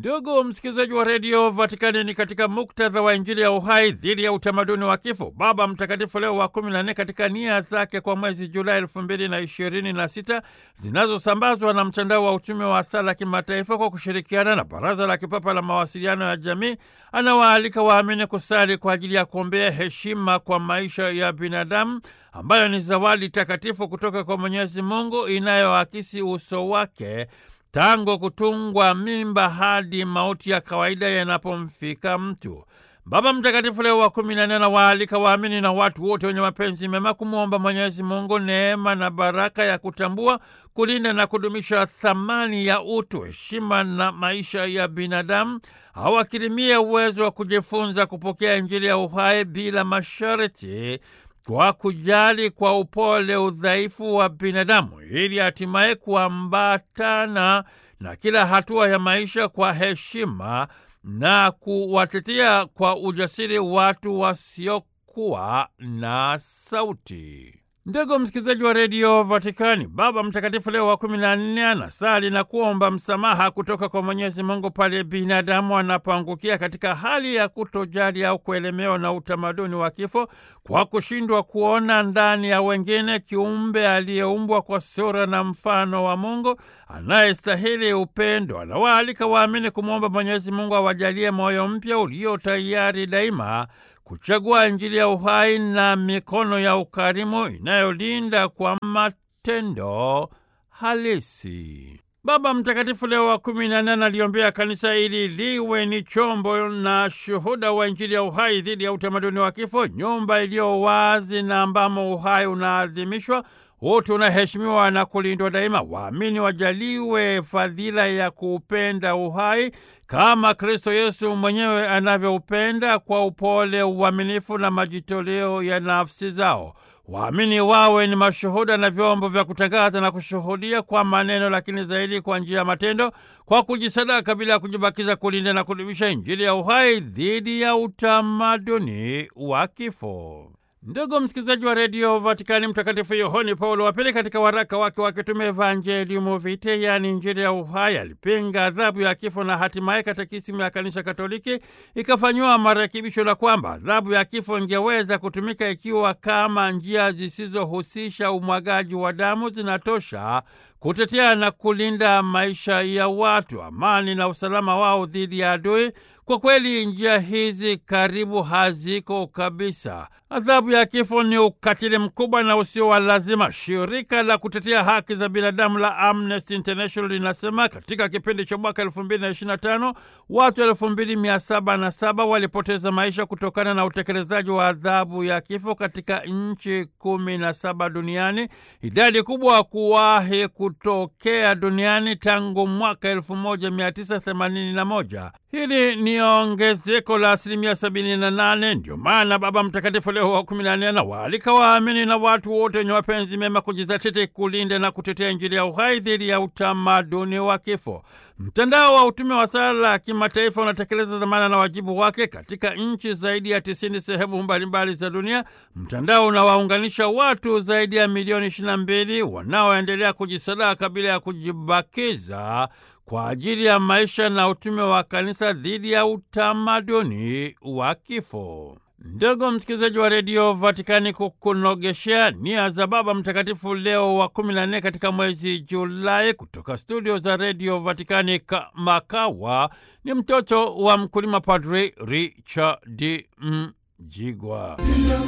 Ndugu msikilizaji wa redio Vatikani, ni katika muktadha wa Injili ya uhai dhidi ya utamaduni wa kifo, Baba Mtakatifu Leo wa kumi na nne katika nia zake kwa mwezi Julai elfu mbili na ishirini na sita zinazosambazwa na mtandao wa utume wa sala kimataifa kwa kushirikiana na Baraza la Kipapa la Mawasiliano ya Jamii, anawaalika waamini kusali kwa ajili ya kuombea heshima kwa maisha ya binadamu ambayo ni zawadi takatifu kutoka kwa Mwenyezi Mungu inayoakisi uso wake tangu kutungwa mimba hadi mauti ya kawaida yanapomfika mtu. Baba Mtakatifu Leo wa kumi na nne anawaalika waamini na watu wote wenye mapenzi mema kumwomba Mwenyezi Mungu neema na baraka ya kutambua, kulinda na kudumisha thamani ya utu, heshima na maisha ya binadamu, awakirimie uwezo wa kujifunza kupokea Injili ya uhai bila masharti kwa kujali kwa upole udhaifu wa binadamu ili hatimaye kuambatana na kila hatua ya maisha kwa heshima na kuwatetea kwa ujasiri watu wasiokuwa na sauti. Ndugu msikilizaji wa redio Vatikani, Baba Mtakatifu Leo wa kumi na nne anasali na kuomba msamaha kutoka kwa Mwenyezi Mungu pale binadamu anapoangukia katika hali ya kutojali au kuelemewa na utamaduni wa kifo kwa kushindwa kuona ndani ya wengine kiumbe aliyeumbwa kwa sura na mfano wa Mungu anayestahili upendo. Anawaalika waamini kumwomba Mwenyezi Mungu awajalie moyo mpya ulio tayari daima kuchagua Injili ya uhai na mikono ya ukarimu inayolinda kwa matendo halisi. Baba Mtakatifu Leo wa kumi na nane aliombea kanisa ili liwe ni chombo na shuhuda wa Injili ya uhai dhidi ya utamaduni wa kifo, nyumba iliyo wazi na ambamo uhai unaadhimishwa, utu unaheshimiwa na kulindwa daima. Waamini wajaliwe fadhila ya kuupenda uhai kama Kristo Yesu mwenyewe anavyoupenda kwa upole, uaminifu na majitoleo ya nafsi zao. Waamini wawe ni mashuhuda na vyombo vya kutangaza na kushuhudia kwa maneno, lakini zaidi kwa njia ya matendo, kwa kujisadaka bila ya kujibakiza, kulinda na kudumisha Injili ya uhai dhidi ya utamaduni wa kifo. Ndugu msikilizaji wa redio Vatikani, Mtakatifu Yohane Paulo wa Pili katika waraka wake wa kitume Evangelium Vitae, yaani Injili ya uhai, alipinga adhabu ya kifo na hatimaye katekisimu ya Kanisa Katoliki ikafanyiwa marekebisho la kwamba adhabu ya kifo ingeweza kutumika ikiwa kama njia zisizohusisha umwagaji wa damu zinatosha kutetea na kulinda maisha ya watu, amani na usalama wao dhidi ya adui. Kwa kweli njia hizi karibu haziko kabisa. Adhabu ya kifo ni ukatili mkubwa na usio wa lazima. Shirika la kutetea haki za binadamu la Amnesty International linasema katika kipindi cha mwaka elfu mbili na ishirini na tano watu elfu mbili mia saba na saba walipoteza maisha kutokana na utekelezaji wa adhabu ya kifo katika nchi kumi na saba duniani, idadi kubwa kuwahi kutokea duniani tangu mwaka elfu moja mia tisa themanini na moja. Hili ni ongezeko la asilimia sabini na nane. Ndio maana Baba Mtakatifu Leo wa kumi na nne anawaalika waamini na watu wote wenye mapenzi mema kujizatiti kulinda na kutetea Injili ya uhai dhidi ya utamaduni wa kifo. Mtandao wa utume wa sala ya kimataifa unatekeleza dhamana na wajibu wake katika nchi zaidi ya tisini sehemu mbalimbali za dunia. Mtandao unawaunganisha watu zaidi ya milioni ishirini na mbili wanaoendelea kujisadaka bila ya kujibakiza kwa ajili ya maisha na utume wa kanisa dhidi ya utamaduni wa kifo. Ndugu msikilizaji wa redio Vatikani, kukunogeshea nia za Baba Mtakatifu Leo wa kumi na nne katika mwezi Julai, kutoka studio za redio Vatikani Makawa, ni mtoto wa mkulima Padri Richard Mjigwa.